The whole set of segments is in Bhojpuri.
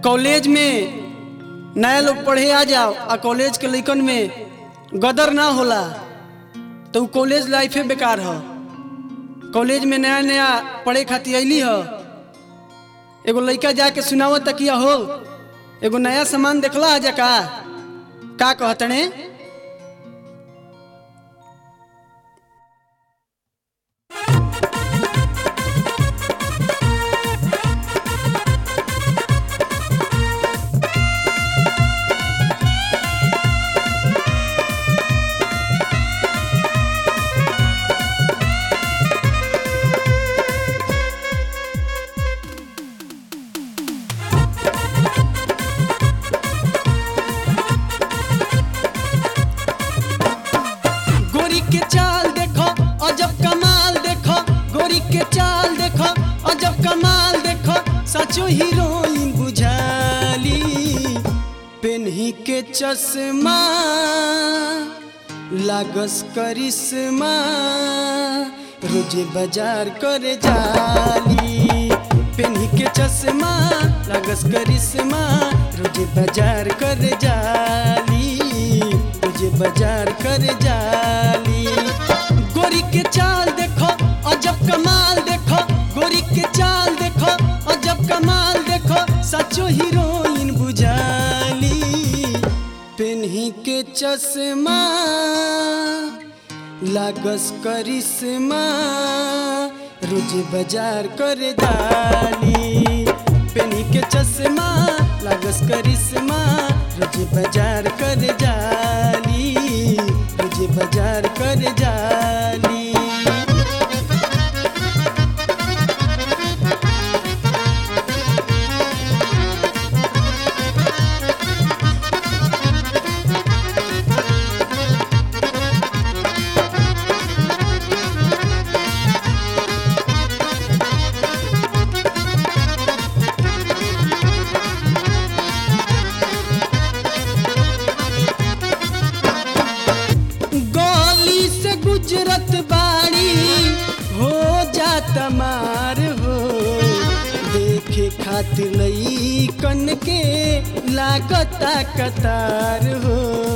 कॉलेज में नया लोग पढ़े आ जाओ आ कॉलेज के लइकन में गदर ना होला तो उ कॉलेज लाइफे बेकार ह कॉलेज में नया नया पढ़े खातिर अली ह एगो लइका जाके सुनावत तकिया हो एगो नया सामान देखला जा का का कहतने गोरी के चाल देखो अजब कमाल देखो गोरी के चाल देखो अजब कमाल देखो सचो हीरोइन बुझाली पेन्ही के चश्मा लागस करिश्मा रोजे बाजार करे जाली पेन्ही के चश्मा लागस करिश्मा रोजे बाजार करे जाली रोजे बाजार करे जाली गोरी के चाल देखो अजब कमाल देखो गोरी के चाल देखो अजब कमाल देखो सचो हीरोइन बुझाली पेन्ही के चश्मा लागस करिश्मा रोज बाजार करे जाली पेन्ही के चश्मा लागस करिश्मा रोज बाजार करे जाली रोज बाजार करे जाली गली से गुजरत बाड़ी हो जात मार हो देखे खातिर लई कन के लागता कतार हो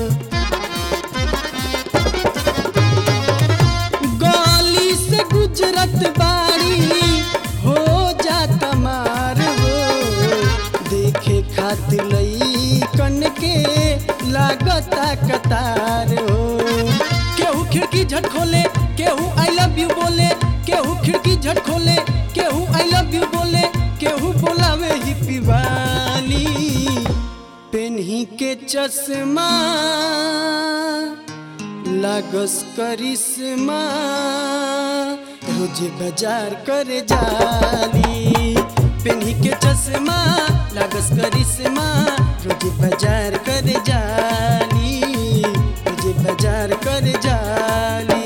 गली से गुजरत बाड़ी हो जात मार हो देखे खातिर लई कन के लागता कतार हो केहू खिड़की झट खोले केहू आई लव यू बोले केहू खिड़की झट खोले केहू आई लव यू बोले केहू बोलावे ही पिवाली पेन्ही के चश्मा लागस करिश्मा रोज बाजार करे जाली पेन्ही के चश्मा लागस करिश्मा रोज बाजार करे जाली रोज बाजार करे जाली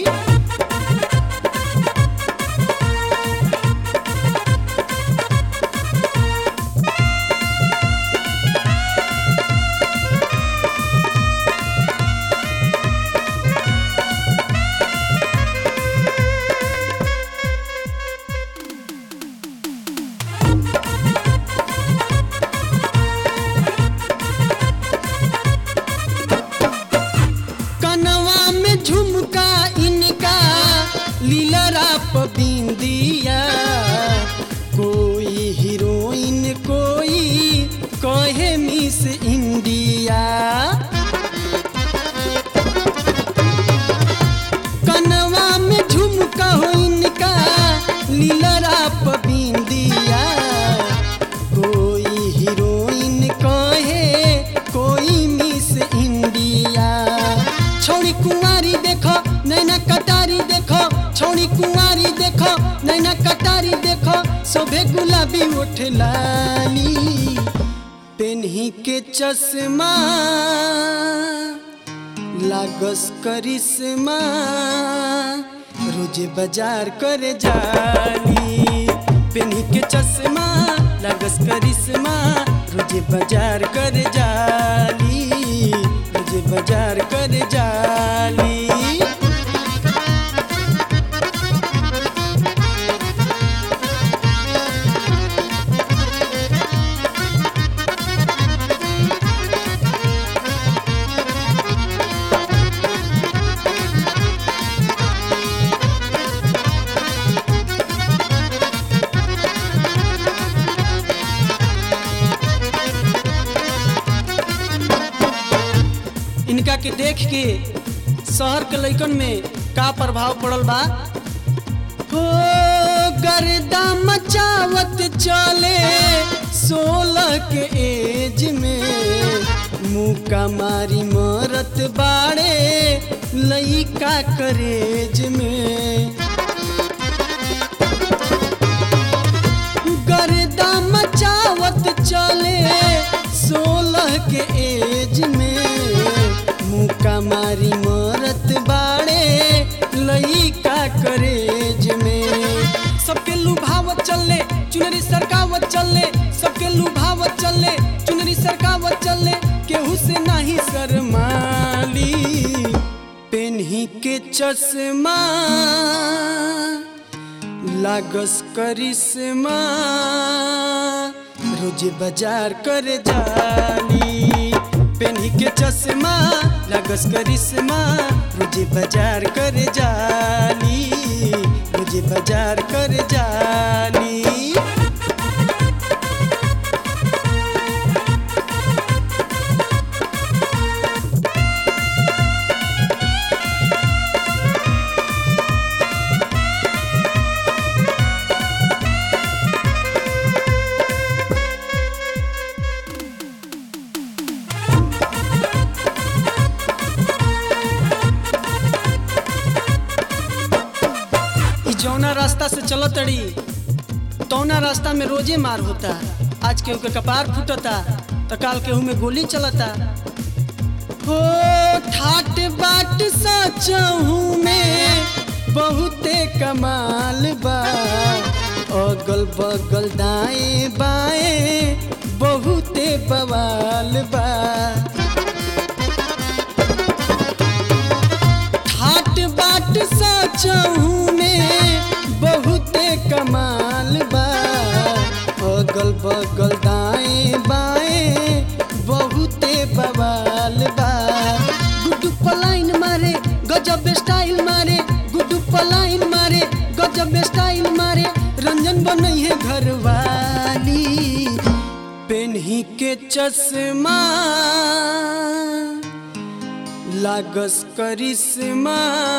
कनवा में झुमका इनका लीलरा बिंदिया कोई हीरोइन कोई कहे मिस इंडिया कनवा में झुमका हो इनका लीलरा बिंदिया कोई हीरोइन कहे कोई मिस इंडिया छोड़ी कुंवारी देखो नैना कटारी देखो छोड़ी कुंवारी देखो नैना कटारी देखो सोभे गुलाबी उठ लाली पेन्ही के चश्मा लागस करिश्मा रोज बाजार करे जाली पेन्ही के चश्मा लागस करिश्मा रोज बाजार करे जाली रोज बाजार करे जाली इनका के देख के शहर के लइकन में का प्रभाव पड़ल बा हो गर्दा मचावत चले सोलह के एज में मुका मारी मरत बाड़े लइका करेज में गर्दा मचावत चले सोलह के एज में मुका मारी मरत बाड़े लइका करेज में सबके लुभावत चले चुनरी सरकावत चले सबके लुभावत चले चुनरी सरकावत चले केहू से नाही शरमाली पेन्ही के चश्मा लागस करिश्मा रोज बाजार कर जाली पेन्ही के चश्मा लागस करिश्मा रोज बाजार कर जाली रोज बाजार कर जाली ई जौना रास्ता से चलत तड़ी तौना रास्ता में रोजे मार होता आज केहू के कपार फूटता तो काल केहू में गोली चलता हो ठाट बाट सचहू में बहुते कमाल बा अगल बगल दाएं बाएं बहुते बवाल बा ठाट बाट सचहू में बहुते कमाल बा अगल बगल दाएं बाएं बहुते बवाल बा गुड्डू पलाइन मारे गजब स्टाइल मारे गुड्डू पलाइन मारे गजब स्टाइल मारे रंजन बनई है घरवाली पेन्ही के चश्मा लागस करिश्मा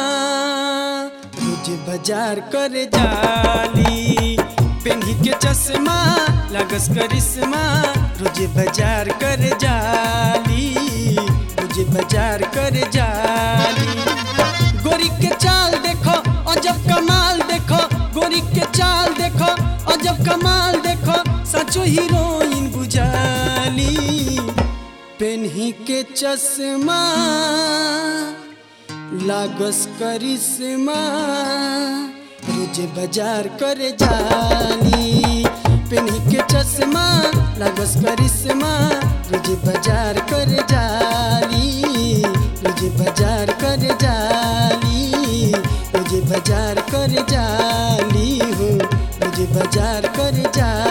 रोज बाजार कर जाली पेन्ही के चश्मा लागस करिश्मा रोज बाजार कर जाली रोज बाजार कर जाली गोरी के चाल देखो अजब कमाल देखो गोरी के चाल देखो अजब कमाल देखो सचो हीरोइन बुझाली पेन्ही के चश्मा लागस करिश्मा रोज बाजार कर जाली पेन्ही के चश्मा लागस करिश्मा रोज बाजार कर जाली रोज बाजार कर जाली रोज बाजार कर जाली हो रोज बाजार कर जाली